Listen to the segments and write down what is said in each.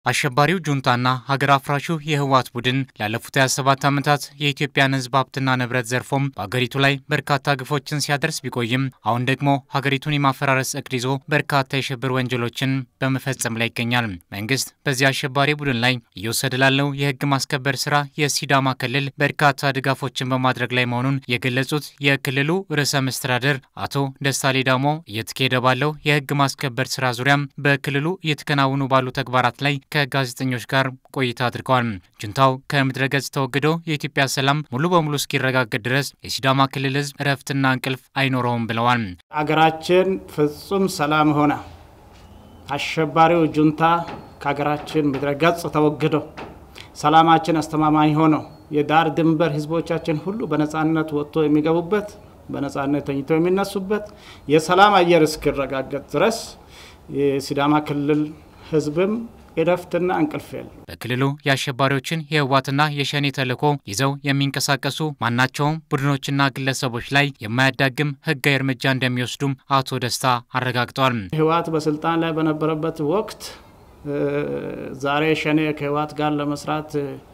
አሸባሪው ጁንታና ሀገር አፍራሹ የህወሓት ቡድን ላለፉት 27 ዓመታት የኢትዮጵያን ሕዝብ ሀብትና ንብረት ዘርፎም በአገሪቱ ላይ በርካታ ግፎችን ሲያደርስ ቢቆይም አሁን ደግሞ ሀገሪቱን የማፈራረስ እቅድ ይዞ በርካታ የሽብር ወንጀሎችን በመፈጸም ላይ ይገኛል። መንግስት በዚህ አሸባሪ ቡድን ላይ እየወሰደ ላለው የህግ ማስከበር ስራ የሲዳማ ክልል በርካታ ድጋፎችን በማድረግ ላይ መሆኑን የገለጹት የክልሉ ርዕሰ መስተዳደር አቶ ደስታ ሌዳሞ እየተካሄደ ባለው የህግ ማስከበር ስራ ዙሪያም በክልሉ እየተከናወኑ ባሉ ተግባራት ላይ ከጋዜጠኞች ጋር ቆይታ አድርገዋል። ጁንታው ከምድረ ገጽ ተወግዶ የኢትዮጵያ ሰላም ሙሉ በሙሉ እስኪረጋገጥ ድረስ የሲዳማ ክልል ህዝብ እረፍትና እንቅልፍ አይኖረውም ብለዋል። አገራችን ፍጹም ሰላም ሆነ አሸባሪው ጁንታ ከሀገራችን ምድረ ገጽ ተወግዶ ሰላማችን አስተማማኝ ሆኖ የዳር ድንበር ህዝቦቻችን ሁሉ በነፃነት ወጥቶ የሚገቡበት በነፃነት ተኝተው የሚነሱበት የሰላም አየር እስኪረጋገጥ ድረስ የሲዳማ ክልል ህዝብም እረፍትና እንቅልፍ የለም። በክልሉ የአሸባሪዎችን የህወሓትና የሸኔ ተልዕኮ ይዘው የሚንቀሳቀሱ ማናቸውም ቡድኖችና ግለሰቦች ላይ የማያዳግም ህጋዊ እርምጃ እንደሚወስዱም አቶ ደስታ አረጋግጠዋል። ህወሓት በስልጣን ላይ በነበረበት ወቅት ዛሬ ሸኔ ከህወሓት ጋር ለመስራት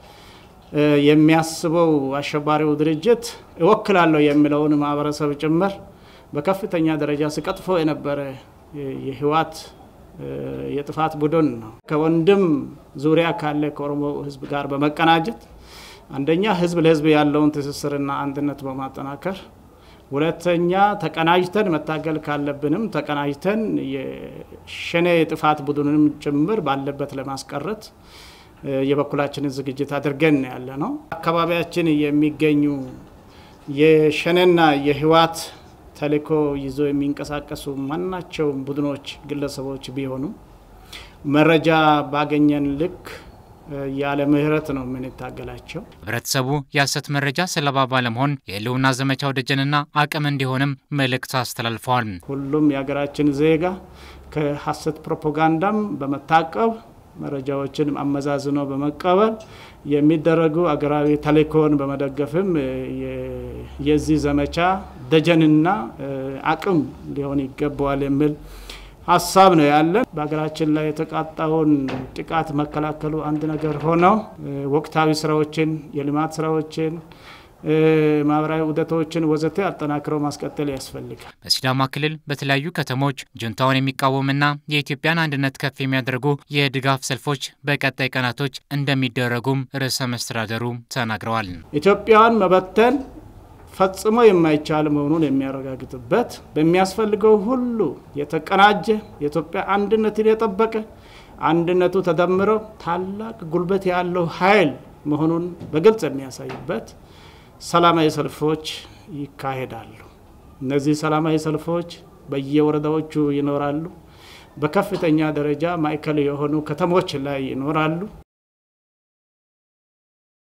የሚያስበው አሸባሪው ድርጅት እወክላለሁ የሚለውን ማህበረሰብ ጭምር በከፍተኛ ደረጃ ሲቀጥፎ የነበረ የህወሓት የጥፋት ቡድን ነው። ከወንድም ዙሪያ ካለ ከኦሮሞ ህዝብ ጋር በመቀናጀት አንደኛ ህዝብ ለህዝብ ያለውን ትስስርና አንድነት በማጠናከር ሁለተኛ ተቀናጅተን መታገል ካለብንም ተቀናጅተን የሸኔ የጥፋት ቡድንም ጭምር ባለበት ለማስቀረት የበኩላችንን ዝግጅት አድርገን ያለ ነው። አካባቢያችን የሚገኙ የሸኔና የህወሓት ተልዕኮ ይዞ የሚንቀሳቀሱ ማናቸውም ቡድኖች፣ ግለሰቦች ቢሆኑ መረጃ ባገኘን ልክ ያለ ምህረት ነው የምንታገላቸው። ህብረተሰቡ የሐሰት መረጃ ሰለባ ባለመሆን የህልውና ዘመቻው ደጀንና አቅም እንዲሆንም መልእክት አስተላልፈዋል። ሁሉም የሀገራችን ዜጋ ከሐሰት ፕሮፓጋንዳም በመታቀብ መረጃዎችን አመዛዝኖ በመቀበል የሚደረጉ አገራዊ ተልዕኮን በመደገፍም የዚህ ዘመቻ ደጀንና አቅም ሊሆን ይገባዋል የሚል ሀሳብ ነው ያለን። በሀገራችን ላይ የተቃጣውን ጥቃት መከላከሉ አንድ ነገር ሆነው ወቅታዊ ስራዎችን፣ የልማት ስራዎችን ማህበራዊ ውደቶችን ወዘተ አጠናክረው ማስቀጠል ያስፈልጋል። በሲዳማ ክልል በተለያዩ ከተሞች ጁንታውን የሚቃወምና የኢትዮጵያን አንድነት ከፍ የሚያደርጉ የድጋፍ ሰልፎች በቀጣይ ቀናቶች እንደሚደረጉም ርዕሰ መስተዳደሩ ተናግረዋል። ኢትዮጵያን መበተን ፈጽሞ የማይቻል መሆኑን የሚያረጋግጥበት በሚያስፈልገው ሁሉ የተቀናጀ የኢትዮጵያ አንድነትን የጠበቀ አንድነቱ ተደምረው ታላቅ ጉልበት ያለው ኃይል መሆኑን በግልጽ የሚያሳይበት ሰላማዊ ሰልፎች ይካሄዳሉ። እነዚህ ሰላማዊ ሰልፎች በየወረዳዎቹ ይኖራሉ። በከፍተኛ ደረጃ ማዕከል የሆኑ ከተሞች ላይ ይኖራሉ።